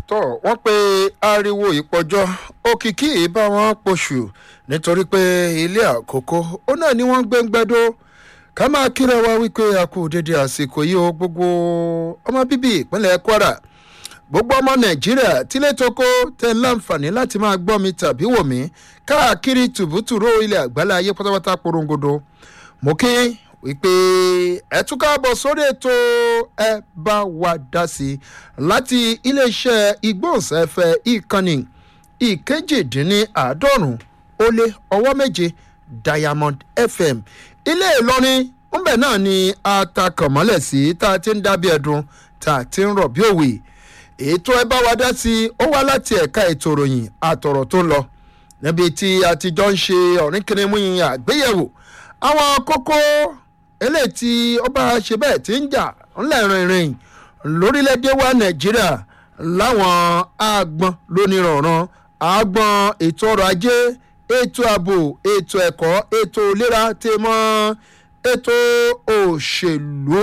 tọ́ wọ́n pe ariwo ìpọ́jọ́ òkìkí bá wọn pọ̀ṣù nítorí pé ilé àkókò ó náà ni wọ́n ń gbẹ́ngbẹ́dó ká máa kíra wa wípé a kú dédé àsìkò yìí o gbogbo ọmọ bíbí ìpínlẹ̀ kwara gbogbo ọmọ nàìjíríà tílé tókó tẹ láǹfààní láti máa gbọ́ mi tàbí wò mí káàkiri tùbútùrú ilẹ̀ àgbálá ayé pátápátá porongodo mo kí wípé ẹ tún káàbọ̀ sórí ètò ẹ bá wa dá sí i láti iléeṣẹ́ ìgbóhùnsáfẹ́ ìkànnì ìkejìdínláàádọ́rùn ó lé ọwọ́ méje diamond fm ilé ìlọrin ńbẹ náà ni atakànmọ́lẹ̀ sí tá a ti ń dábí ẹ̀dùn tá a ti ń rọ̀ bí òwe ètò ẹ bá wa dá sí i ó wá láti ẹ̀ka ètò ìròyìn àtọ̀rọ̀ tó ń lọ níbi tí a ti jọ ń ṣe ọ̀rìn kìnìún yìnyín àgbéyẹ̀wò àwọn kókó eléyìí tí ó bá ṣe bẹ́ẹ̀ tí ń jà ńlẹ̀ rìnrìn lórílẹ̀‐èdè wa nàìjíríà láwọn àgbọn lónìrànràn àgbọn ètò ọrọ̀ ajé ètò ààbò ètò ẹ̀kọ́ ètò ìlera tè mọ́ ètò òṣèlú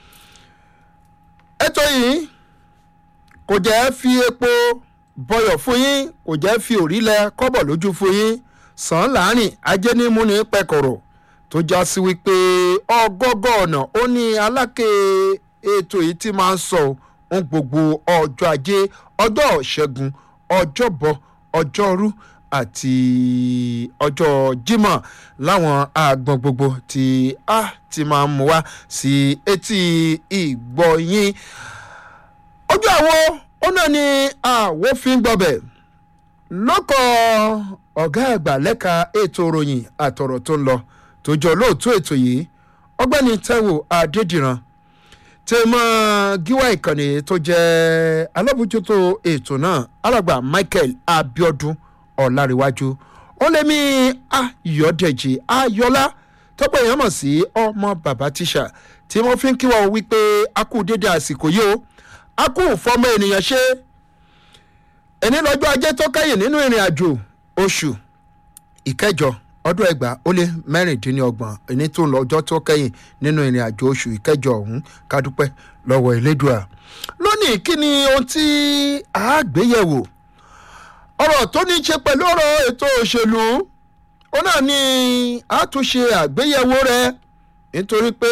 ètò yìí kò jẹ́ fi epo bọyọ̀ fún yín kò jẹ́ fi òrílẹ̀ kọ́bọ̀ lójú fún yín sàn láàrin ajé ní múni pẹ̀kọ̀rọ̀ tó já sí wípé ọgọ́gọ́ ọ̀nà ó ní alákè ètò yìí ti máa ń sọ ohun gbogbo ọjọ́ ajé ọjọ́ ṣẹ́gun ọjọ́bọ̀ ọjọ́rú àti ọjọ́ jímọ̀ láwọn àgbọn gbogbo tí a ti máa ń mú wá sí etí ìgbọ̀nyín ojú àwo ó náà ní àwòfin gbọbẹ̀ lọ́kọ̀ ọ̀gá àgbà lẹ́ka ètò ìròyìn àtọ̀rọ̀ tó ń lọ tó jọ lóòótọ́ ètò yìí ọgbẹ́ni taiwo adédìran tẹ mọ gíwá ìkànnì tó jẹ́ alábòjútó ètò náà alàgbà michael abiodun ọ̀làríwájú ó lé mi ayọ̀dẹ̀jì ayọ̀lá tọ́pọ̀ èèyàn mọ̀ sí ọmọ bàbá tíṣà tí wọ́n fi ń kí wọ́n wípé a kú dédé àsìkò yìí o a kú fọmọ ènìyàn ṣe ẹni lọ́jọ́ ajé tó kẹ́yìn nínú ìrìn àjò oṣù ìkẹjọ ọdún ẹgbàá ó lé mẹ́rìndínlọ́gbọ̀n ẹni tó ń lọ ọjọ́ tó kẹ́yìn nínú ìrìn àjò oṣù ìkẹjọ ọ̀hún kádúpẹ́ lọ́wọ́ elédùà lónìí kí ni ohun tí a gbéyẹ̀wò ọ̀rọ̀ tó ní í ṣe pẹ̀lú ọ̀rọ̀ ètò òṣèlú ó náà ní àtúnṣe àgbéyẹ̀wò rẹ nítorí pé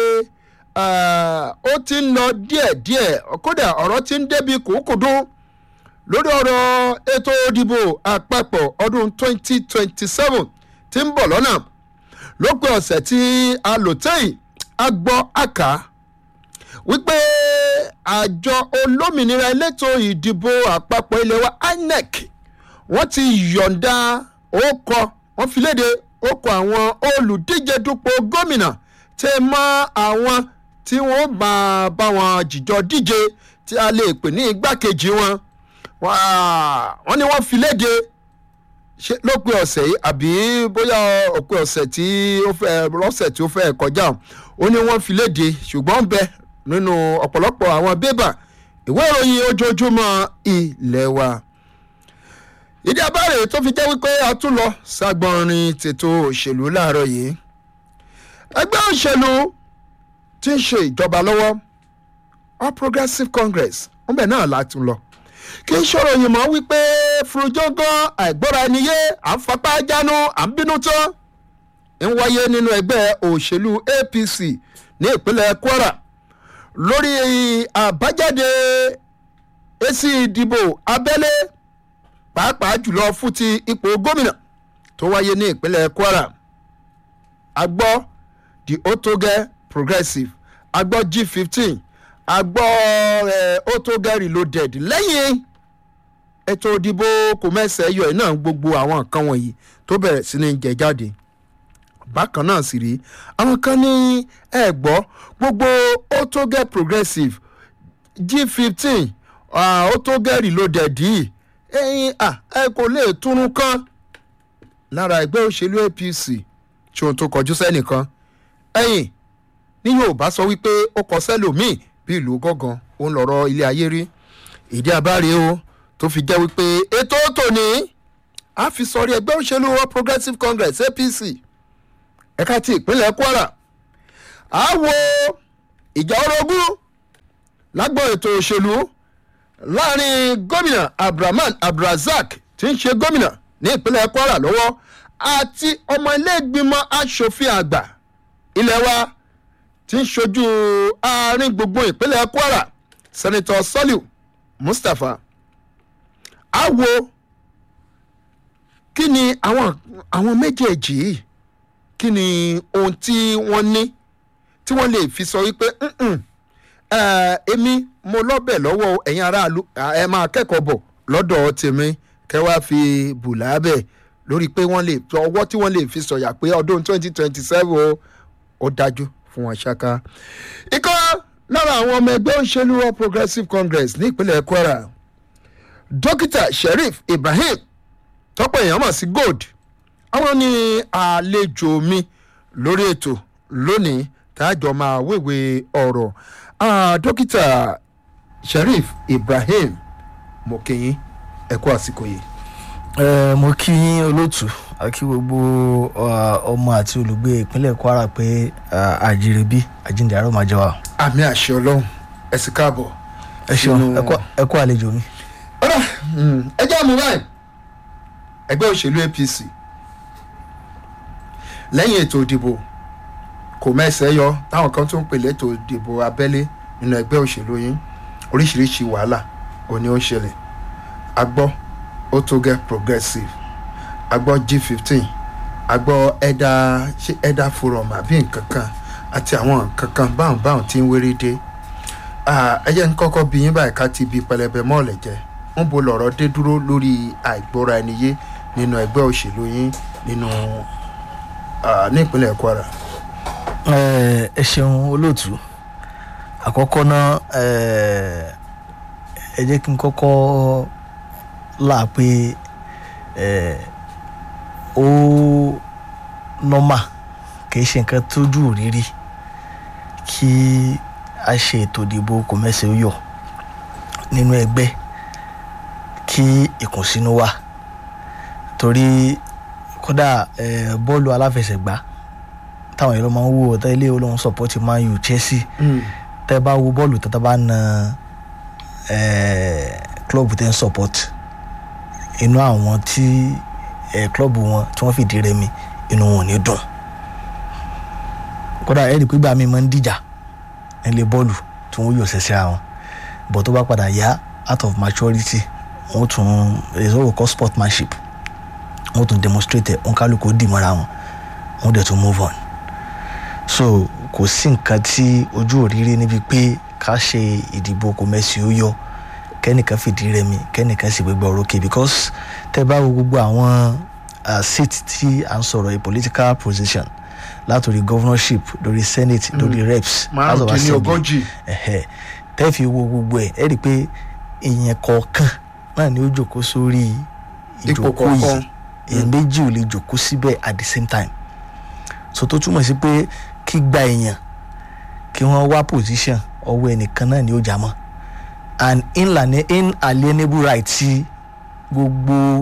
ó ti ń lọ díẹ̀díẹ̀ kódà ọ̀rọ̀ ti ń débi kùkùdùn lórí ọ̀rọ̀ ètò òdìbò àpapọ̀ ọdún 2027 tí ń bọ̀ lọ́nà lópin ọ̀sẹ̀ tí a lò tẹ́yìn a gbọ́ àká wípé àjọ olómìnira elétò ìdìbò àpapọ̀ ilé wa inec wọ́n ti yọ̀ǹda ókọ wọ́n fi léde ókọ àwọn olùdíje dupò gómìnà tẹ mọ́ àwọn tí wọ́n bá bá wọn jìjọ díje tí a lè pè ní igbákejì wọn wọ́n ní wọ́n fi léde ṣe lópin ọ̀sẹ̀ yìí àbí bóyá òpin ọ̀sẹ̀ tí ó fẹ́ lọ́sẹ̀ tí ó fẹ́ kọjá ó ní wọ́n fi léde ṣùgbọ́n bẹ́ẹ̀ nínú ọ̀pọ̀lọpọ̀ àwọn bébà ìwé ìròyìn ojoojúmọ́ ilẹ̀ wa. ìdí abáre tó fi jẹ́ wípé a tún lọ ságbọ́nrin tètò òṣèlú láàárọ̀ yìí. ẹgbẹ́ òṣèlú tí ń ṣe ìjọba lọ́wọ́ all progressives congress wọ́n bẹ̀ náà látún lọ. kì í ṣòro yìí mọ́ wípé furujógán àìgbọ́ra ẹni yé à ń fapá jánu à ń bínú tán ń wáyé nínú ẹgbẹ́ òṣèlú apc ní ìpínlẹ̀ kwara lórí àbájáde èsì ìdìbò abẹ́lé pàápàá jùlọ fún ti ipò gómìnà tó wáyé ní ìpínlẹ̀ kwara agbọ́ the otoge progressive agbọ́ g fifteen agbọ́ eh, otoge reloaded lẹ́yìn ètò ìdìbò kò mẹ́sẹ̀ yọ ẹ̀ náà gbogbo àwọn nǹkan wọ̀nyí tó bẹ̀rẹ̀ sí ní jẹ jáde bákan náà sì rí àwọn kan ní ẹ gbọ́ gbogbo ó tó gẹ́ progressive g fifteen ó tó gẹ́ reloaded yìí ẹyin ẹ kò lè túnú kan lára ẹgbẹ́ òṣèlú apc tí ohun tó kọjú sẹ́nìkan ẹ̀yìn ní yorùbá sọ wípé ó kọ sẹ́lòmíì bí ìlú gángan òun lọ̀rọ̀ ilé ayé rí ìdí abáre o tó fi jẹ́ wípé ètò tòní a fi sọrí ẹgbẹ́ òṣèlú all progressive congress apc ẹ̀ka ti ìpínlẹ̀ kwara a wo ìjà orogún lágbọ́n ètò òṣèlú láàrin gómìnà abdulrahman abdulrasaq tí ń ṣe gómìnà ní ìpínlẹ̀ kwara lọ́wọ́ àti ọmọ ilé-ìgbìmọ̀ asòfin àgbà ilé wa tí ń ṣojú àárín gbùngbùn ìpínlẹ̀ kwara sẹ́nitọ́ sọ́líù mustapha àwo kí ni àwọn àwọn méjèèjì yìí kí ni ohun tí wọ́n ní tí wọ́n lè fi sọ wípé "Mm-mm, eh, èmi mo lọ́bẹ̀ lọ́wọ́ ẹ̀yin aráàlú ẹ máa kẹ́kọ̀ọ́ bọ̀ lọ́dọ̀ tèmi kẹ́ wá fi bùlà bẹ̀ lórí pé wọ́n lè ọwọ́ tí wọ́n lè fi sọ̀yà pé ọdún twenty twenty seven ó dájú fún wọn ṣáká. ikọ́ lára àwọn ọmọ ẹgbẹ́ òṣèlú all progressives congress ní ìpínlẹ̀ kwara dókítà sheriff ibrahim tọ́pọ̀ èèyàn mọ̀ sí gold àwọn ní àlejò mi lórí ètò lónìí táàjọ máa wéwè ọ̀rọ̀ Ah, dókítà sheriff ibrahim mokinyin ẹ kú àsìkò yìí. ẹ mo kí yín olóòtú àkí gbogbo ọ, ọmọ àti olùgbé ìpínlẹ̀ kwara pé àjèrèbí àjíǹde àárọ̀ máa jẹ wa. àmì àṣẹ ọlọ́run ẹ sì káàbọ̀. ẹ ṣeun Sínú- ẹ kú- ẹ kú àlejò mi. ọ̀rọ̀ ẹ jẹ́ àmú báyìí ẹgbẹ́ òṣèlú apc lẹ́yìn ètò ìdìbò kò mẹ́sẹ̀ yọ táwọn kan tún ń pèlè ètò ìdìbò abẹ́lé nínú ẹgbẹ́ òṣèlú yín oríṣiríṣi wàhálà òní ó ń ṣẹlẹ̀ agbọ́ ó tó gẹ́ progressive agbọ́ g fifteen agbọ́ ẹ̀dá ṣé ẹ̀dá forum àbí nǹkan kan àti àwọn nǹkan kan báwọn báwọn tí ń wéré dé Ah, ẹ jẹ́ ń kọ́kọ́ bí yín báyìí ká ti bi pẹlẹbẹ mọ́ọ̀lẹ̀ jẹ́ ń bo lọ̀rọ̀ dé dúró lórí àìgbọ́ra ẹni yé nínú ẹgbẹ́ òṣèlú yín nínú ah, ní ìpínlẹ̀ kwara. ẹ ẹ ṣeun olóòtú àkọ́kọ́ náà ẹ ẹ jẹ́ kí n kọ́kọ́ là pé ẹ ó nọ́mà kì í ṣe nǹkan tójú òrírí kí a ṣe ètò ìdìbò kò mẹ́sẹ̀ ó yọ nínú ẹgbẹ́ kí ìkùnsínú wà torí kódà ẹ bọ́ọ̀lù aláfẹsẹ̀gbá táwọn èèyàn máa ń wò ọ̀tá ilé olóhùn sọ̀pọ̀tì man u chelsea tẹ́ bá wo bọ́ọ̀lù tó tá bá na club tẹ́ ń support inú àwọn tí eh, club wọn tí wọ́n fìdí rẹmi inú wọn ò ní dùn kódà ẹ̀rí pé gbà mí máa ń dìjà nílé bọ́ọ̀lù tí wọ́n yóò ṣẹ̀ṣẹ̀ àwọn bọ̀ tó bá padà yá out of maturity wọ́n tún ìṣòro kọ́ sportsmanship wọ́n tún demonstrate ẹ̀ wọ́n kálukú dì mọ́ra wọn wọ́n dẹ̀ tún move on so kò sí nǹkan tí ojú òrírí níbi pé ká ṣe ìdìbò kò mẹ́sì ó yọ kẹ́nìkan fìdí rẹmi kẹ́nìkan sì gbégbá orókè because tẹ́ bá wo gbogbo àwọn uh, seat tí à ń sọ̀rọ̀ a political position látòrí governorship lórí senate lórí reps house of assembly márùndínlógójì ẹ̀hẹ́ tẹ́ fi wo gbogbo ẹ̀ ẹ́ rí i pé èèyàn kọ̀ọ̀kan náà ni ó jòkó sórí ipò ìjókòó kọ̀ọ̀kan yìí èèyàn méjì ò lè jòkó síbẹ̀ at the same time so tó túmọ̀ sí pé kí gba èèyàn kí wọ́n wá position ọwọ́ ẹnìkan náà ni ó já mọ́ and inlane inalienable right ti gbogbo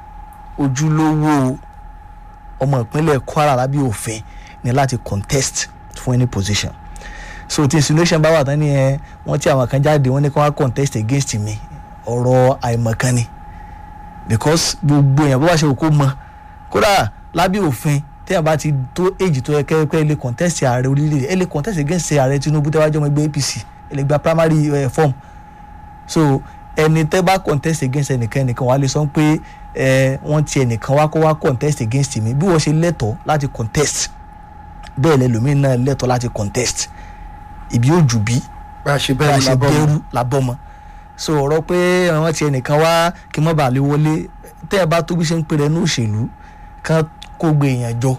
ojúlówó ọmọ ìpínlẹ̀ kwara lábẹ́ òfin ni láti contest fún any position so tí insinuation bá wà tán ni ẹ wọ́n tí àwọn kan jáde wọ́n ní kí wọ́n contest against mi ọ̀rọ̀ àìmọ̀kan ni because gbogbo èèyàn bó bá ṣe kó mọ kódà lábẹ́ òfin téèyàn bá ti tó èjì tó yẹ kẹ́kẹ́ lè contest ààrẹ orílẹ̀-èdè ẹ lè contest against ààrẹ tinubu tẹ́ wá jọmọ ẹgbẹ́ apc ẹ lè gba primary uh, form so ẹni tẹ́ bá contest against ẹnìkan ẹnìkan wàá lè sọ pé ẹ wọ́n ti ẹnìkan wá kó wá contest against mi bí wọ́n ṣe lẹ́tọ̀ọ́ láti contest bẹ́ẹ̀ lẹ́lòmíín náà lẹ́tọ̀ọ́ láti contest ìbí òjù bí bá a ṣe bá a bẹ́ẹ̀ ṣe lábọ́ bẹ̀rù labọ́mọ so ọ̀rọ̀ pé àwọn ti ẹnìkan wá kí wọ́n bá lè wọlé tẹ́ ẹ bá tó bí ṣe ń pè rẹ̀ ní òṣèlú kán kó gbé èèyàn jọ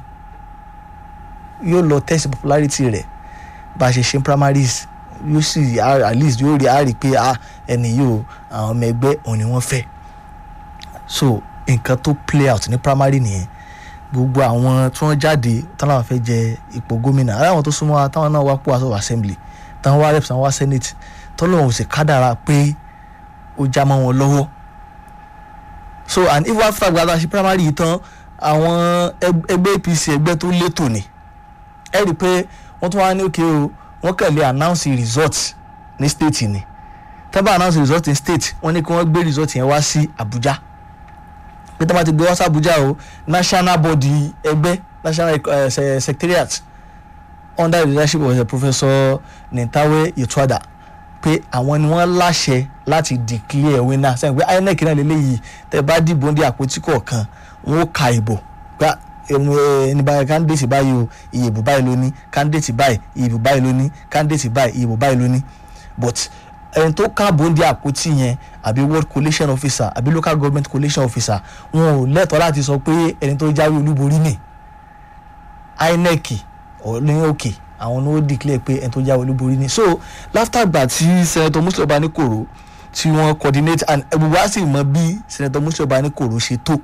yóò lọ test popularity rẹ̀ bá a ṣe ṣe primaries yóò sì at least yóò rí àárí pé ah ẹni yìí o àwọn ọmọ ẹgbẹ́ òun ni wọ́n fẹ́ so nǹkan tó play out ní primary nìyẹn gbogbo àwọn tí wọ́n jáde táwọn fẹ́ jẹ ipò gómìnà ara àwọn tó súnmọ́ wa táwọn náà wá pò house of assembly táwọn wá reps táwọn wá senate tọ́lọ́hún sì kádàrá pé ó já mọ́ wọn lọ́wọ́ so and if after gbàdá ṣe primary yìí tán àwọn ẹg- ẹgbẹ́ apc ẹgbẹ́ tó létò ni ẹ rí i pé wọ́n tún wá ní òkè o wọ́n kàn lè announce result ní state ni tẹ́bà announce result in state wọ́n ní kí wọ́n gbé result yẹn wá sí abuja pé tẹ́bà ti gbé wá sí abuja o national body ẹgbẹ́ national uh, se- secretariat under the leadership of the professor nintawe yetuada pé àwọn ni wọ́n láṣẹ láti declare winner sẹ́yìn pé inec náà lélẹ́yìí tẹ́ bá dìbò ní àpótí kọ̀ọ̀kan wọ́n ó ka ìbò gba ẹni báyìí candidate báyìí o iye ìbò báyìí ló ní candidate báyìí iye ìbò báyìí ló ní candidate báyìí iye ìbò báyìí ló ní but ẹni tó káàbò ń di àpótí yẹn àbí world collation officer àbí local government collation officer wọn ò lẹ́tọ̀ọ́ láti sọ pé ẹni tó jáwé olúborí nì inec ní òkè àwọn ni ó declare pé ẹni tó jáwé olúborí ni so látàgbà tí senator muslim obanikoro tí wọ́n coordinate and gbogbo wa sì mọ bí senator muslim obanikoro ṣe tó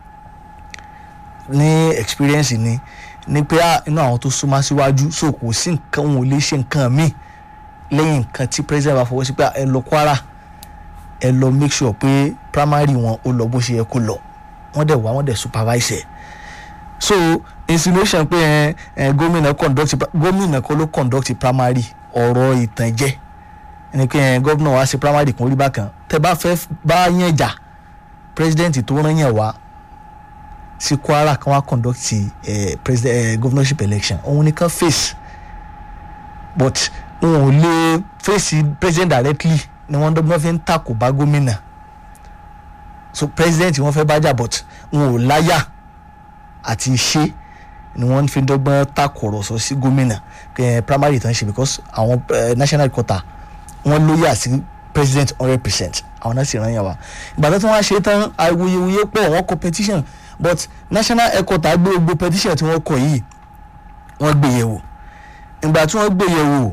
ní experience ni ni pé ah, inú àwọn tó súnmọ́ síwájú so kò sí nǹkan wọn ò lè ṣe nǹkan míì lẹ́yìn nǹkan tí president bá fọwọ́ sí pé ah, ẹ lọ kwara ẹ lọ make sure pé primary wọn ó lọ bó ṣe yẹ kó lọ wọ́n dẹ̀ wá wọ́n dẹ̀ supervise ẹ̀ so insinuation pé ẹ ẹ gómìnà conduct gómìnà kọ́ ló conduct primary ọ̀rọ̀ ìtànjẹ ẹni pé ẹ gómìnà wa ṣe primary kan orí bákan tẹ bá fẹ́ bá yẹn jà president tó rán yẹn wá sí kwara kan wá conduct ẹ president ẹ governorship election òun nìkan face but wọn ò lè face president directly ni wọn dọ́gbọ́n fi ń takò bá gómìnà so president wọn fẹ́ bá jà but wọn ò láyà àti ṣe ni wọ́n fi dọ́gbọ́n takọ̀rọ̀sọ sí gómìnà eh, primary tán ṣe because àwọn eh, national quarter wọ́n lóyà sí president hundred percent àwọn náà sì ràn yàn wá ìgbà tó wọ́n ṣe tán awuyewuye pọ̀ wọ́n kọ petition but national headquarter gbé gbogbo petition tí wọ́n kọ yìí wọ́n gbé yẹ̀wò ìgbà tí wọ́n gbé yẹ̀wò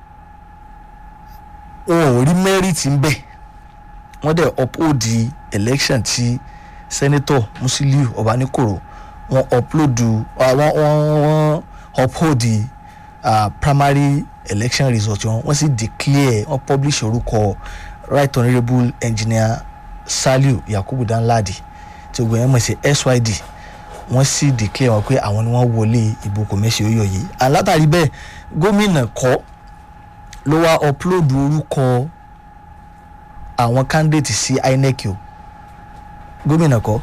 wọn ò rí merit ń bẹ̀ wọ́n dẹ̀ uphold the election tí senator musiliu ọbaníkòrò wọ́n upload uh, wọ́n wọ́n wọ́n uphold the uh, primary election result wọn wọ́n sì declare wọ́n publish orúkọ right honourable engineer saliu yakubu danladi tí ogun yẹn mọ̀ sí syd wọ́n sì declare wọn pé àwọn ni wọ́n wọlé ìbò kòmẹ́sì oyè yìí alátàrí bẹ́ẹ̀ gómìnà kọ́ ló wá upload orúkọ àwọn candidate sí inec o gómìnà kọ́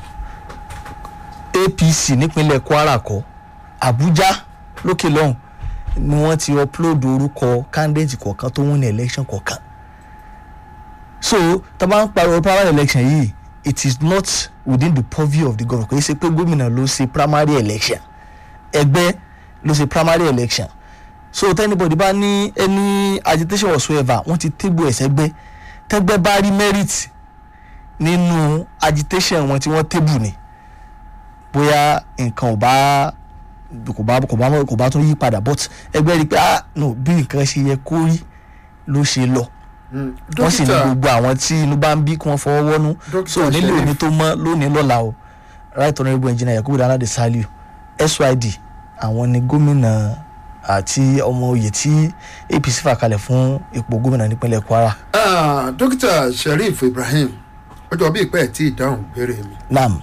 apc nípínlẹ̀ kwara kọ́ abuja lókè lọ́hùn ni wọ́n ti upload orúkọ candidate kọ̀ọ̀kan tó wọ́n ní election kọ̀ọ̀kan so tá a bá ń pariwo primary election yìí it is not within the purview of the government kò yẹ ṣe pé gómìnà ló ṣe primary election ẹgbẹ́ ló ṣe primary election so tẹ́nibọ̀dì bá ní any agitation whatsoever wọ́n ti tébù ẹ̀sẹ̀ gbẹ́ tẹ́gbẹ́ bá rí merit nínú agitation wọn tí wọ́n tébù ni bóyá nǹkan ò bá kò bá kò bá kò bá tún yí padà but ẹgbẹ́ rí i pé ah no bí nǹkan ṣe yẹ kó rí ló ṣe lọ wọ́n sì ní gbogbo àwọn tí inú bá ń bí kí wọ́n fọwọ́ wọ́nú so nílò òní tó mọ́ lónìí lọ́la o right honourable engineer yakubu danlade saliu syd àwọn ni gómìnà àti ọmọ oyè tí apc fà kalẹ̀ fún ipò gómìnà nípínlẹ̀ kwara. dókítà sheriff ibrahim ọjọ́ bíi pẹ́ẹ́ tí ìdáhùn béèrè mi. nam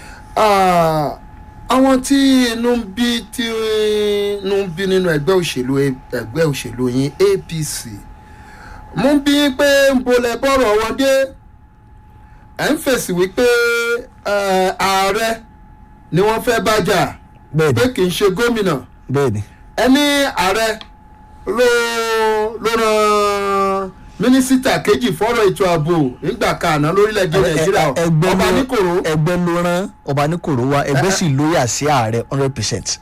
àwọn tí inú ń bí tí inú ń bí nínú ẹgbẹ́ òṣèlú ẹgbẹ́ òṣèlú yín apc mú bí pé ń bolẹ̀ bọ́rọ̀ wọn dé ẹ̀ ń fèsì wípé ààrẹ ni wọ́n fẹ́ bá jà bẹ́ẹ̀ni pé kì í ṣe gómìnà bẹ́ẹ̀ni ẹni ààrẹ ló ló ran mínísítà kejì fọ́rọ̀ ètò ààbò nígbà kan àná lórílẹ̀‐èdè nàìjíríà ẹgbẹ́ ọba ló- níkòrò ẹgbẹ́ ló rán ọba níkòrò wa ẹgbẹ́ sì lóyà sí ààrẹ hundred percent.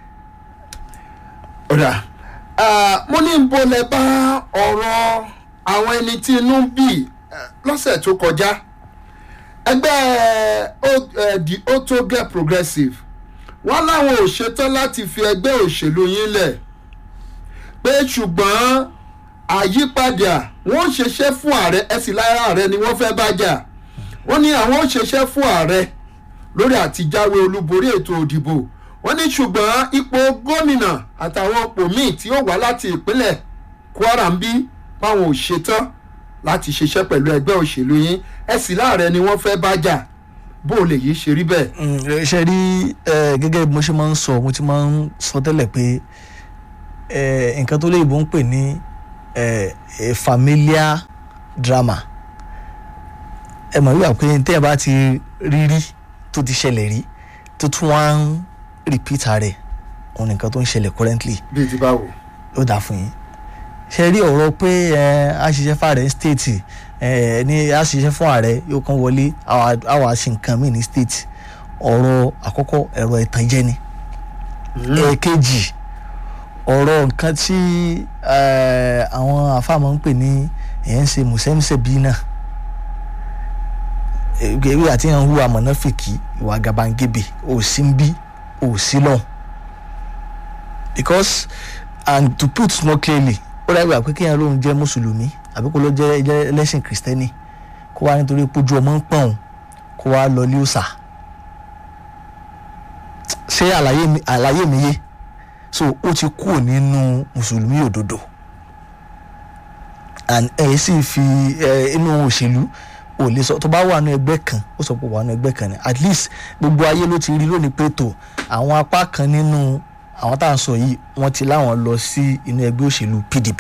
ọ̀dà ah, mo ní ń bolẹ̀ bá ọ̀rọ̀ àwọn ẹni tí inú ń bì eh, lọ́sẹ̀ tó kọjá ẹgbẹ́ O- eh, the otoge progressive wọ́n láwọn ò ṣetán láti fi ẹgbẹ́ òṣèlú yín lẹ̀ pé ṣùgbọ́n àyípadà wọ́n ń ṣiṣẹ́ fún ààrẹ ẹ̀sìn lára ààrẹ ni wọ́n fẹ́ bá jà wọ́n ní àwọn ò ṣiṣẹ́ fún ààrẹ lórí àtijáwé olúborí ètò òdìbò wọ́n ní ṣùgbọ́n ipò gómìnà àtàwọn ipò míì tí ó wá láti ìpínlẹ̀ kwara ń bí báwọn ò ṣetán láti ṣiṣẹ́ pẹ̀lú ẹgbẹ́ òṣèlú yín ẹ̀sìn láàrẹ ni wọ́n fẹ́ bá jà bó o lè yí ṣe rí bẹ́ẹ̀. Mm, ṣe rí eh, gẹ́gẹ́ bí mo ṣe máa ń sọ mo ti máa ń sọ tẹ́lẹ̀ pé eh, nǹkan tó léyìnbó ń pè ní eh, a familiar drama ẹ mọ̀ wíwà pé tẹ́ ẹ bá ti rí rí tó ti ṣẹlẹ̀ rí tó tún wá ń repeat rẹ̀ òun nìkan tó ń ṣẹlẹ̀ currently bíi ti báwo. ó dáa fún yín ṣe rí ọ̀rọ̀ pé ẹ á ṣiṣẹ́ fààrẹ state ẹ ní á ṣiṣẹ́ fún ààrẹ yóò kàn wọlé àwa ṣe nǹkan míì ní state ọ̀rọ̀ àkọ́kọ́ ẹ̀rọ ìtànjẹ ni ẹ̀ẹ̀kejì ọ̀rọ̀ nǹkan tí eh, àwọn àfàmọ́ ń pè ní èyàn ń ṣe mùsẹ́mùsẹ́ bíi náà ewé àti yàn ń hùwà mọ̀nàfìkì ìwà gàbàǹgebè ò sí ń bí ò sí lọ́hùn because and to put more clearly ó dàbí àpé kéèyàn lóun jẹ́ mùsùlùmí àbí kó ló jẹ́ jẹ́ ẹlẹ́sìn kìrìsìtẹ́nì kó wá nítorí pójú ọmọ ń pọ̀n kó wá lọ lé òòsà ṣé àlàyé mi àlàyé mi yé so ó ti kúrò nínú mùsùlùmí òdodo and ẹ sì fi ẹ inú òṣèlú ò lè sọ tó bá wà nínú ẹgbẹ́ kan ó sọ pé wà nínú ẹgbẹ́ kan ni at least gbogbo ayé ló ti rí lónìí pé tó àwọn apá kan nínú àwọn tá à ń sọ yìí wọ́n ti láwọn lọ sí inú ẹgbẹ́ òṣèlú PDP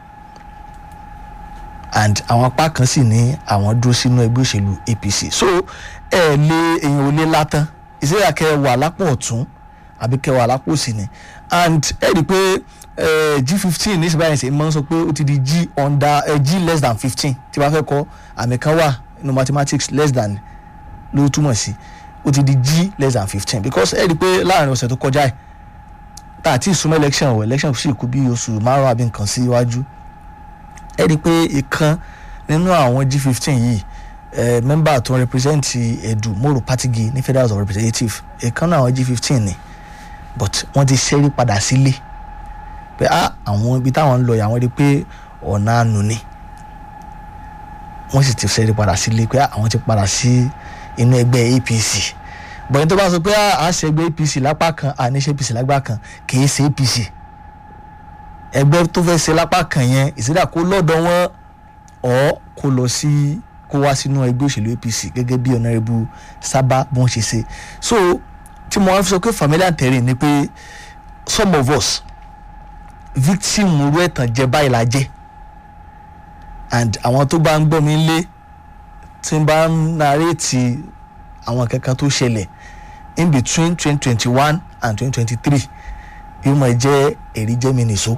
and àwọn apá kan sì ní àwọn dúró sínú ẹgbẹ́ òṣèlú APC so ẹ lé èèyàn ò lé látán ìṣẹ́yà kẹ wà lápò ọ̀tún àbí kẹ wà lápò òsì ni and ẹ rí i pé g fifteen ní ìsìnbáyìí ṣe máa ń sọ pé ó ti di g under uh, g less than fifteen tí wàá fẹ́ kọ́ àmì kan wà nínú mathematics less than ló túmọ̀ sí ó ti di g less than fifteen because ẹ rí i pé láàrin ọ̀sẹ̀ tó kọjá ẹ̀ tá àti ìsúnmọ́ election ọ̀ election sì kú bí oṣù márùn-ún àbí nǹkan sí iwájú ẹ rí i pé ìkan nínú àwọn g fifteen yìí eh, mẹ́mbà tó ń represent Edu Moro Patigi ní Federal House of Representatives ìkan náà àwọn g fifteen ni but wọ́n ti ṣẹ́rí padà sílé pé ah àwọn ibi táwọn ń lọ yà wọ́n rí i pé ọ̀nà àánú ni wọ́n sì ti ṣẹ́rí padà sílé pé ah àwọn ti padà sí inú ẹgbẹ́ APC bọ̀yìn tó bá sọ pé ah à ń ṣe ẹgbẹ́ APC lápá kan à ní ṣe APC lápá kan kì í ṣe APC ẹgbẹ́ tó fẹ́ ṣe lápá kan yẹn ìsídà kó lọ́dọ̀ wọn ọ̀ kó lọ sí kó wá sínú ẹgbẹ́ òṣèlú APC gẹ́gẹ́ bí ọ̀nàrẹ́bù sábà bí wọ́n ṣe ṣe so tí mo wá fi sọ pé familiar terrain ni pé some of us victim irú ẹ̀tàn jẹ báyìí la jẹ́ and àwọn tó bá ń gbọ́ mi lé tí n bá ń narrate àwọn kankan tó ṣẹlẹ̀ in between twenty twenty one and twenty twenty three yóò máa jẹ́ èrí jẹ́ mi nìṣó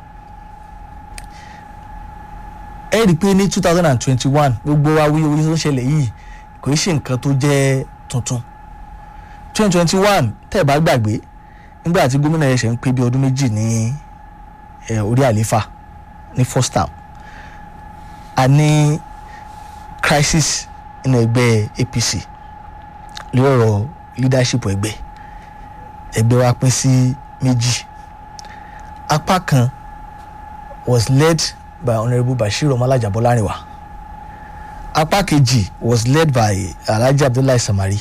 ẹ rí i pé ní two thousand and twenty one gbogbo awuyewuye tó ṣẹlẹ̀ yìí kò í ṣe nǹkan tó jẹ́ tuntun twenty twenty one tẹ́ ẹ̀ bá gbàgbé nígbà tí gómìnà ẹ̀ṣẹ̀ ń pé bí ọdún méjì ní orí àléfà ní first term a ní crisis nínú ẹgbẹ́ APC lórí ọ̀rọ̀ leadership ẹgbẹ́ ẹgbẹ́ wa pín sí méjì apá kan was led by honourable bashir ọmọlájà bọ́lárìnwá apá kejì was led by alhaji abdullahi samari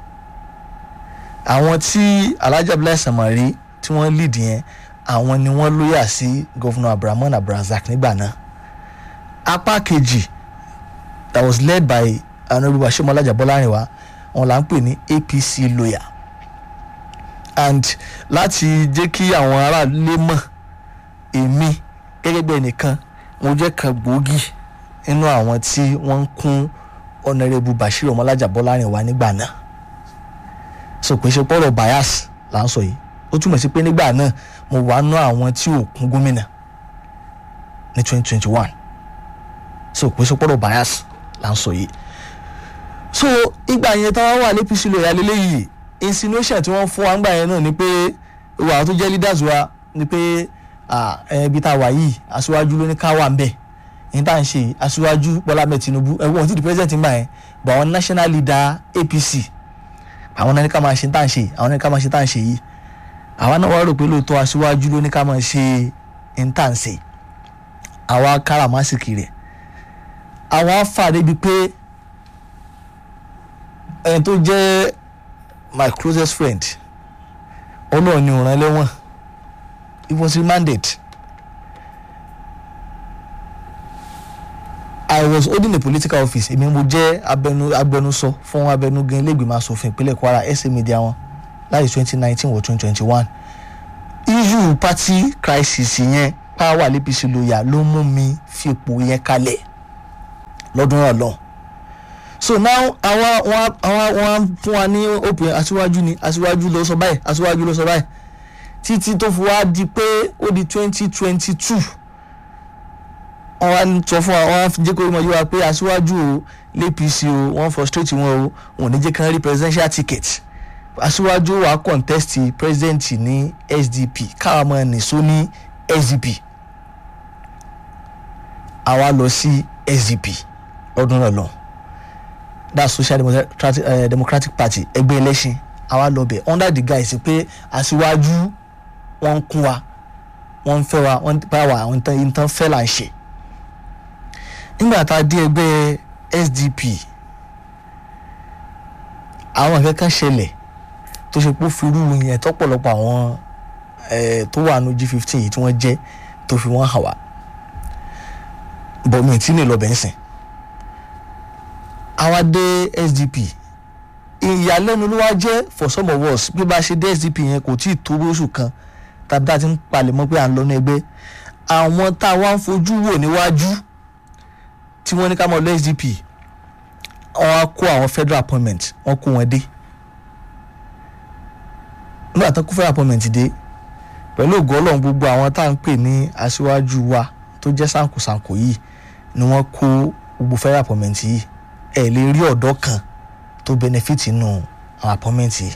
àwọn tí alhaji abdullahi samari tí wọ́n lead yẹn àwọn ni wọ́n lóyà sí governor abdulrahman abdulrazak nígbà náà apá kejì that was led by honourable bashir ọmọlájà bọ́lárìnwá wọn là ń pè ní apc lawyer and láti jẹ́ kí àwọn aráàlú mọ̀ èmi gẹ́gẹ́ bí ẹnìkan mo jẹ́ kan gbòógì nínú àwọn tí wọ́n ń kún ọ̀nàrẹ́bù bashir ọmọlájà bọ́lárìnwá nígbà náà so kò ṣe pọ́rọ̀ bias là ń sọ yìí ó túmọ̀ sí pé nígbà náà mo wà ná àwọn tí ò kún gómìnà ní twenty twenty one so kò ṣe pọ́rọ̀ bias là ń sọ yìí so ìgbà yẹn táwọn wà lẹ́pìsì lóya lélẹ́yìí insinuation tí wọ́n fún wa ńgbà yẹn náà ni pé ìwà àwọn tó jẹ́ leaders wa ni pé ibi tá a wà yìí aṣíwájú ló ní ká wà ń bẹ̀ ní tá à ń ṣe aṣíwájú Bọ́lá Ahmed Tinubu ẹ̀wọ̀n tí di president ń gbà yẹn but àwọn national leader APC àwọn náà ní ká máa ṣe tá à ń ṣe àwọn náà ní ká máa ṣe tá à ń ṣe yìí àwa náà wá rò pé lóòótọ́ aṣíwájú ló ní ká máa ṣe ní tá à ń ṣe àwa káràmásìkì rẹ̀ àwa fà débi pé ẹni tó jẹ́ my closest friend ọlọ́ọ̀ ni òràn lẹ́wọ̀n he was remanded I was holding a political office èmi mo jẹ́ abẹnu agbẹnusọ fún abẹnugan ilégbèmọ̀ asòfin ìpínlẹ̀ Kwara ẹsẹ̀ media wọn láti twenty nineteen wọ twenty twenty one issue party crisis yẹn power l'APC lóya ló mú mi fipò yẹn kalẹ̀ lọ́dún náà lọ́hùn so now àwọn wọn àwọn wọn fún wa ní òpin aṣíwájú ni aṣíwájú ló sọ báyìí aṣíwájú ló sọ báyìí títí tó fi wá di pé ó di twenty twenty two wọ́n wá ń sọ fún wa wọ́n á jẹ́ kó mọ̀ yí wa pé aṣíwájú o l'APC o wọ́n frustrate wọn o wọn ò ní jẹ́ kí wọ́n rí presidential ticket aṣíwájú wa contest president ní SDP káwa máa nìṣó ní SDP àwa lọ sí SDP lọ́dún náà lọ that's Social Democratic, uh, Democratic Party ẹgbẹ́ ẹlẹ́sìn àwa lọ bẹ̀ under the guise pé aṣíwájú wọ́n ń kún wa wọ́n ń fẹ́ wa wọ́n ń bá wa àwọn ìtàn fẹ́ là ń ṣe nígbà tá a dé ẹgbẹ́ SDP àwọn kankan ṣẹlẹ̀ tó ṣe pé ó fi rúru yẹn tọ́pọ̀lọpọ̀ àwọn tó wà ní G15 yìí tí wọ́n jẹ́ tó fi wọ́n hàn wá bọ̀mí tí ní lọ́bẹ̀ ń sìn àwa dé SDP ìyàlẹ́nu ló wá jẹ́ for some of us bí bá ṣe dé SDP yẹn kò tí ì tó oṣù kan tàbí tá a ti ń palẹ̀mọ́ pé à ń lọ ní ẹgbẹ́ àwọn tá a wá ń fojú wò níwájú tí wọ́n ní ká mọ̀ lọ SDP wọ́n á kó àwọn federal appointment wọ́n kó wọn dé nígbà tó kó federal appointment dé pẹ̀lú ògo Ọlọ́run gbogbo àwọn tá à ń pè ní aṣíwájú wa tó jẹ́ sànkosànko yìí ni wọ́n kó gbogbo federal appointment yìí ẹ̀ lè rí ọ̀dọ́ kan tó benefit nínú àwọn appointment yìí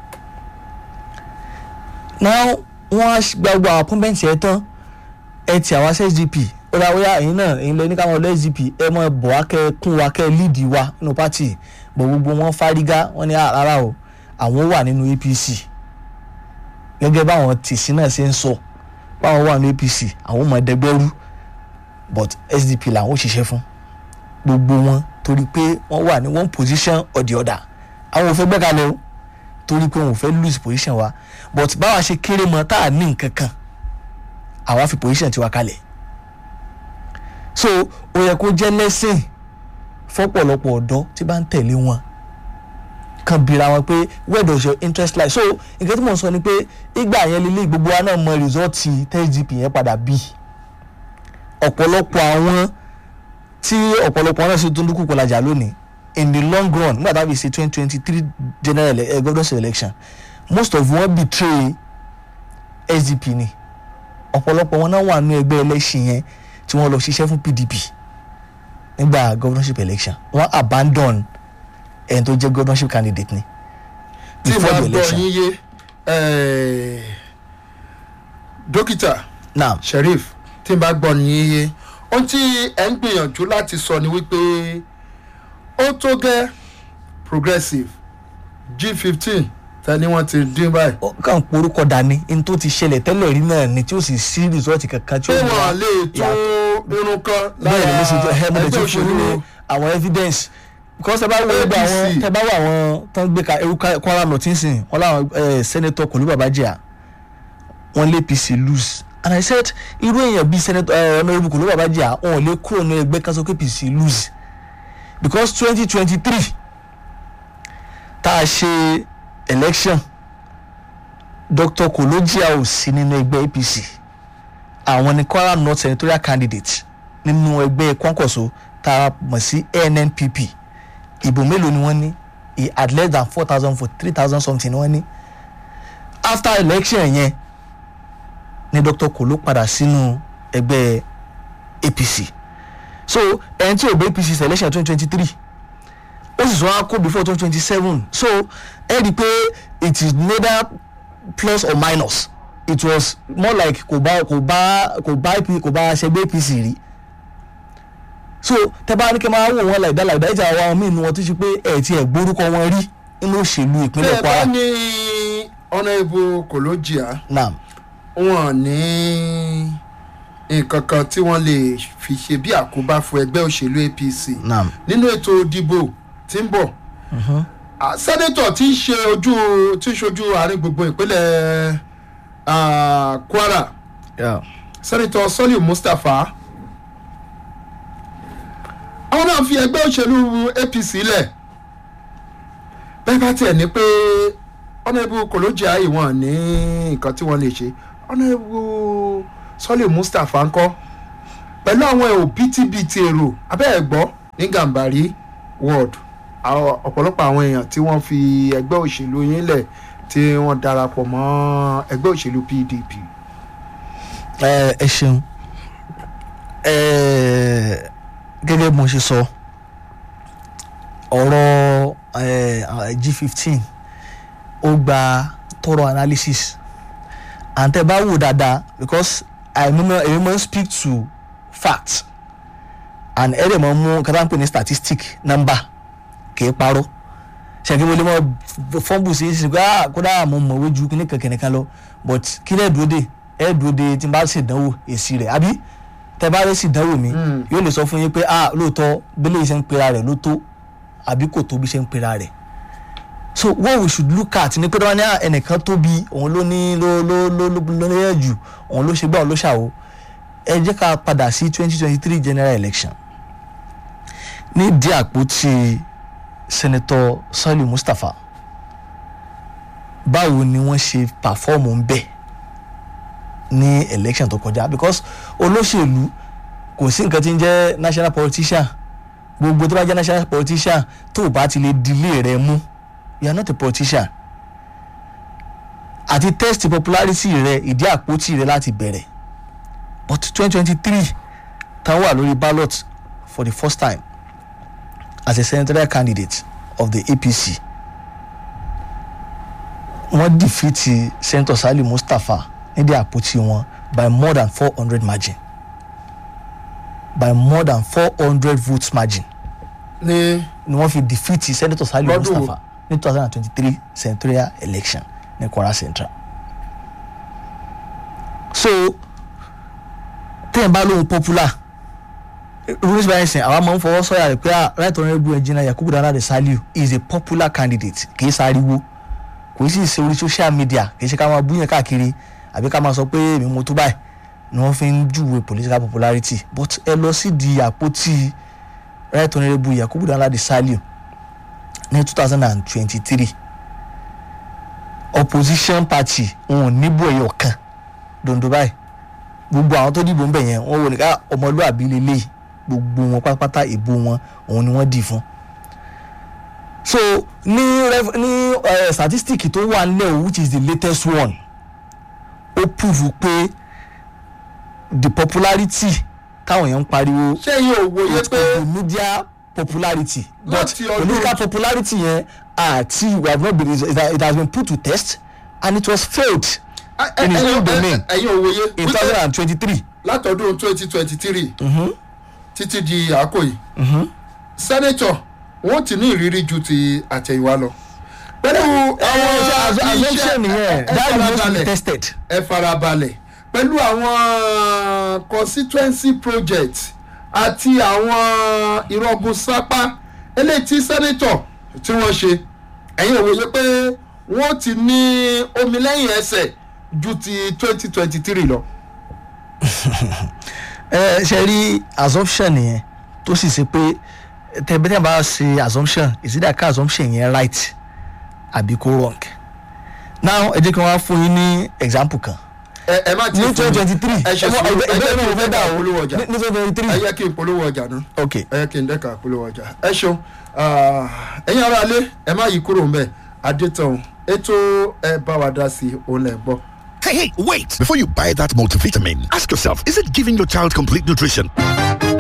now wọ́n á gba gbogbo àwọn appointment yẹn tán ẹ ti àwọn SDP ó dá wíyá ẹ̀yin náà ẹ̀yin lọ ní káwọn lọ SDP ẹ mọ bọ̀ wá kẹ́ kún wa kẹ́ lead wa nínú party bọ̀ gbogbo wọn fárígá wọn ní rárá o àwọn wà nínú APC gẹ́gẹ́ báwọn tìsí náà ṣe ń sọ báwọn wà nínú APC àwọn ọmọ ẹ̀dẹ́gbẹ́rú but SDP làwọn ò ṣiṣẹ́ fún gbogbo wọn torí pé wọ́n wà ní one position or the other àwọn ò fẹ́ gbẹ́kalẹ̀ o torí pé wọn ò fẹ́ lose position wa but báwa ṣe kéré mọ́ tá a ní nǹkan kan àwa fi position tiwa kalẹ̀ so ó yẹ kó jẹ́ lẹ́sìn fọ́pọ̀lọpọ̀ ọ̀dọ́ tí bá ń tẹ̀lé wọn kan bira wọn pé where does your interest lie so nǹkan tí mò ń sọ ni pé ìgbà yẹn lílé gbogbo wa náà mọ rìsọ́ọ̀tì tẹ́sídìpì yẹn padà bí ọ̀pọ̀lọpọ̀ àwọn tí ọ̀pọ̀lọpọ̀ náà ṣe tó ń dúkú pọ̀lájà lónìí in the long run nígbà tá a fi ṣe twenty twenty three general uh, governorship election most of wọn betray SDP ni ọ̀pọ̀lọpọ̀ wọn náà wà nínú ẹgbẹ́ ẹlẹ́sìn yẹn tí wọ́n lọ ṣiṣẹ́ fún PDP nígbà governorship election wọ́n abandon ẹni tó jẹ́ governorship candidate ni tí before màá the gbọ́ election yín yé eh, dókítà now sheriff tí n bá gbọ́ yín yé ohun tí ẹ ń gbìyànjú láti sọ ni wípé ó tó gẹ́ progressive g fifteen tani wọ́n ti dín báyìí. ó kàn porúkọ dání ní tó ti ṣẹlẹ̀ tẹ́lẹ̀ rí náà ni tí ó sì sí result kankan tí pé ó mú wa wọ́n lè tún irun kan bẹ́ẹ̀ ni mo ṣe jẹ́ ẹ mo lè ẹgbẹ́ tún fún yín ní òṣèlú àwọn evidence because ẹ bá wo ẹgbẹ́ àwọn APC. tẹ bá wo àwọn tán gbé ka eru Ka- Kwara North nsìn wọn làwọn eh, senator Kolu Babajia wọn lé APC lose and I said irú èèyàn bíi senator eh, honourable Kolu Babajia wọn ò lè kúrò ní ẹgbẹ́ kan sọ pé APC lose because twenty twenty three tá a ṣe election Dr. Kolojia ò sí nínú ẹgbẹ́ APC àwọn ni Kwara North senatorial candidate nínú ẹgbẹ́ Kwankwaso tá a mọ̀ sí NNPP ìbò mélòó ni wọ́n ní he had less than four thousand for three thousand something ni wọ́n ní after election yẹn ni Dr. Kolo padà sínú ẹgbẹ́ APC so ẹni tí ò bẹ APC selection twenty twenty three ó sì sọ wá kó before twenty twenty seven so ẹ rí i pé it is neither plus or minus it was more like kò bá kò bá kò bá AP kò bá ṣẹgbẹ́ APC rí so tẹ bá ní kí n máa wò wọn láìdá láìdá ìjà àwọn míì nu wọn tó ṣe pé ẹ ti ẹ̀ gbórúkọ wọn rí nínú òṣèlú ìpínlẹ̀ bẹ́ẹ̀ bá Kwara ní honourable Kolojia naam wọn ní nǹkan kan tí wọ́n lè fi ṣe bí àkóbá fún ẹgbẹ́ òṣèlú APC naam nínú ètò ìdìbò tí ń bọ̀ Ah, sẹ́nẹ́tọ̀ tí ń ṣe ojú tí ń ṣojú àárín gbùngbùn ìpínlẹ̀ ah, Kwara yeah. sẹ́nẹ́tọ̀ Sọ́lì Mustapha àwọn náà fi ẹgbẹ́ òṣèlú APC lẹ̀ bẹ́ẹ̀ bá tiẹ̀ ní pé ọ̀nàbù Kolojia ìwọ̀n ní nǹkan tí wọ́n lè ṣe ọ̀nàbù Sọ́lì Mustapha ńkọ́ pẹ̀lú àwọn òbítíbitì èrò abẹ́ ẹ̀ gbọ́ ní Gàmbàrí ward àwọn- ọ̀pọ̀lọpọ̀ àwọn èèyàn tí wọ́n fi ẹgbẹ́ òṣèlú yín lẹ̀ tí wọ́n darapọ̀ mọ́ ẹgbẹ́ òṣèlú pdp. ẹ ẹ ṣeun ẹ gẹ́gẹ́ bí mo ṣe sọ ọ̀rọ̀ ẹ, g fifteen ó gba thorough analysis and tẹ́ bá wò dáadáa because èmi máa èmi máa ń speak to fact and ẹ dẹ̀ máa mú kátà ń pè ní statistic number kì í parọ́ ṣèké mo lè mọ fọ́nbù sí sí ah kódà mo mọ̀wé ju kíní kankan nìkan lọ but kí lẹ́ẹ̀ dúró dé ẹ̀ dúró dé tí n bá ṣèdánwò èsì rẹ̀ àbí tẹ́ bá rẹ̀ ṣèdánwò mi Mm. yóò lè sọ fún yín pé ah lóòótọ́ bẹ́lẹ̀ iṣẹ́ ń pera rẹ̀ ló tó àbí kò tó bí iṣẹ́ ń pera rẹ̀ so what we should look at ni pé tí wọ́n ní ah, ẹnìkan tóbi òun ló ní ló ló ló ló ló lẹ́yẹ̀ jù òun ló ṣe gbà òun ló ṣàwò ẹ jẹ́ ká padà sí twenty twenty three general election nídìí àpótí senator saliu mustapha báwo ni wọ́n ṣe pàfọ́ọ̀mù ń bẹ̀ ní election tó kọjá because olóṣèlú kò sí nǹkan tí ń jẹ́ national politician gbogbo tó bá jẹ́ national politician tó o bá ti lè dilé rẹ mú you are not a politician àti test popularity rẹ ìdí àpótí rẹ láti bẹ̀rẹ̀ but twenty twenty three tán wà lórí ballot for the first time as a senatorial candidate of the apc wọ́n defeat senator sali mustapha nídìí àpótí wọn by more than four hundred margin by more than four hundred votes margin ní ni wọ́n fi defeat senator sali Lọ́dún wo? mustapha ní two thousand and twenty-three senatorial election ní kwara central so tẹ́yìn bá lóhun popular rules by ẹsẹ̀ àwa máa ń fọwọ́ sọ̀yà rẹ̀ pé ah right honourable engineer yakubu dana de saliu is a popular candidate kì í sáriwo kò sì ṣe orí social media kì í ṣe ká máa búyàn káàkiri àbí ká máa sọ pé èmi mo tó báyìí ni wọ́n fi ń júwe political popularity but ẹ lọ sí di àpótí right honourable yakubu dana de saliu ní two thousand and twenty-three opposition party wọn ò níbò ẹyọ kan dondo báyìí gbogbo àwọn tó dìbò ń bẹ̀ yẹn wọ́n wò ní ká ọmọlúàbí lélẹ́yìí gbogbo wọn pátápátá ìbò wọn òun ni wọ́n dì fún. so ní ref- ní uh, statistic tó wà nílẹ̀ o which is the latest one ó prove pé the popularity táwọn èèyàn ń pariwo ṣé yín ò wòye with pé the media popularity but Láti ọdún- political popularity yẹn àti we have not been it has- it has been put to test and it was failed ẹ- ẹ- in his ẹ̀yin- own ẹ- domain. ẹ̀yin ò wòye in two wípé thousand and twenty-three. látọdún twenty twenty three títí di àkó yìí sẹ́nẹ́tọ̀ wọ́n ti ní ìrírí ju ti àtẹ̀yìnwá lọ. pẹ̀lú àwọn assumption yẹn ẹ that must be farabalẹ̀ tested. ẹ farabalẹ̀ pẹ̀lú àwọn constituency project àti àwọn ìrọ̀gùn sápá eléyìí tí sẹ́nẹ́tọ̀ tí wọ́n ṣe ẹ̀yin ò wòye pé wọ́n ti ní omi lẹ́yìn ẹsẹ̀ ju ti twenty twenty three lọ. ẹ ṣe rí assumption yẹn tó sì ṣe pé tẹ̀bẹ́tẹ̀ bá ṣe assumption ìsídà ká assumption yẹn right àbí kó wrong. now ẹ jẹ́ kí wọ́n á fún yín ní example kan. ẹ ẹ má ti ní fún mi. twenty twenty three ẹ ṣe sùúrù ẹ jẹ́ kí n fẹ́ dà dẹ́ka o polówó ọjà ní twenty twenty ẹ three yẹ kí n polówó ọjà náà ok ẹ yẹ kí n dẹ́ka polówó ọjà ẹ ṣeun ah, ẹ̀yin ará ilé ẹ má yí kúrò ńbẹ̀ adétọ̀hún ètò ẹ bá wa dá sí òun lẹ̀ ń gbọ́. Hey, hey, wait! Before you buy that multivitamin, ask yourself is it giving your child complete nutrition?